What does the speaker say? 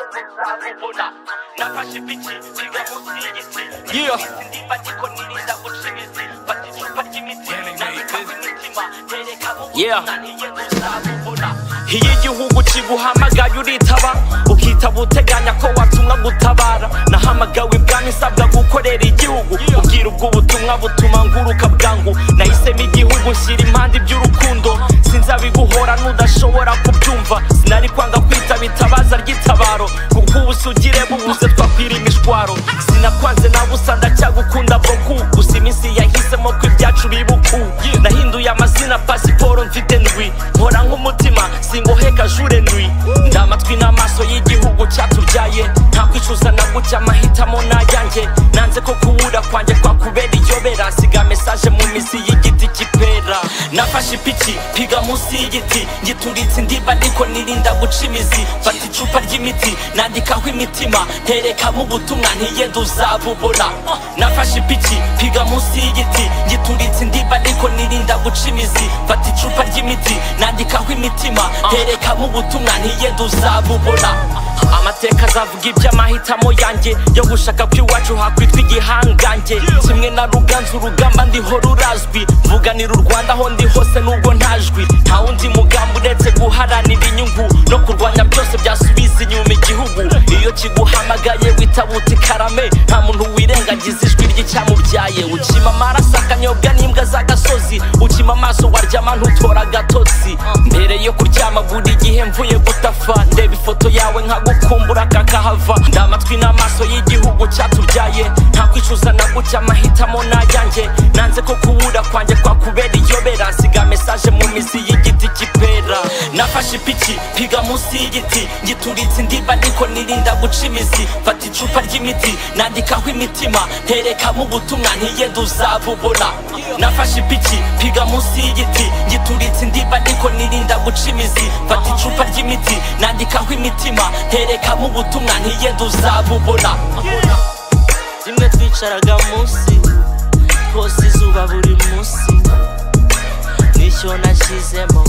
nzazibona nafashe ipiki nsiga munsi y'igiti Yeah. ndimba ndikoniriza ucimiti fata icupa ry'imiti nandika ku mitima tereka mu Yeah. butumwa niyo ntuzabubona iyo igihugu kiguhamagaye uritaba ukitaba uteganya ko watumwa gutabara nahamagawe ibwami nsabwa gukorera igihugu ubwira ubwo butumwa butuma nguruka bwangu nahisemo igihugu nshyira impande iby'urukundo sinzabiguhora n'udashobora kubyumva sinari kwanga kwitaba itabaza ry'itabaro kuko ubusugire bubuze twakwira imishwaro sinakwanze na busa ndacyagukunda boku gusa iminsi yahisemo ko ibyacu bibuku nahinduye amazina pasiporo mfite ndwi nkora nk'umutima singoheka jure ndwi ndi amatwi n'amaso y'igihugu cyatubyaye nta kwicuza na gucya amahitamo n'ayanjye nanze ko kubura kwanjye kwakubera iyobera siga mesaje mu misi y'igiti cy'ipera nafashe ipiki piga munsi y'igiti ngituritse indiba ariko nirinda guca imizi fata icupa ry'imiti nandikaho imitima nterekamo ubutumwa ntiyenda uzabubona nafashe ipiki piga munsi y'igiti ngituritse indiba ariko nirinda guca imizi fata icupa ry'imiti nandikaho imitima nterekamo ubutumwa ntiyenda uzabubona amateka azavuga iby'amahitamo yanjye yo gushaka ko iwacu hakwitwa igihangange kimwe na ruganzu urugamba ndiho rurazwi mvuganira u rwanda aho ndi hose nubwo ntajwi nta wundi mugambi uretse guharanira inyungu no kurwanya byose byasubiza inyuma igihugu iyo kiguhamagaye witabuta ikarame nta muntu wirengagiza ijwi ry'icyamubyaye ukima amaraso akanyobwa n'imbwa z'agasozi ukima amaso waryama ntutora agatotsi mbere yo kuryama buri igihe mvuye gutafa ndeba ifoto yawe nkagukumbura kakahava ndi amatwi n'amaso y'igihugu cyatubyaye nta kwicuza na gucya amahitamo n'ayanjye nanze ko kubura kwanjye kwakubera iyobera siga mesaje mu mizi y'igiti cy'ipera nafashe ipiki piga munsi y'igiti ngituritse indiba ariko nirinda guca imizi fata icupa ry'imiti nandikaho imitima nterekamo ubutumwa ntiyenda uzabubona nafashe ipiki piga munsi y'igiti ngituritse indiba ariko nirinda guca imizi fata icupa ry'imiti nandikaho imitima nterekamo ubutumwa ntiyenda uzabubona rimwe twicaraga munsi twose izuba buri munsi nicyo nashyizemo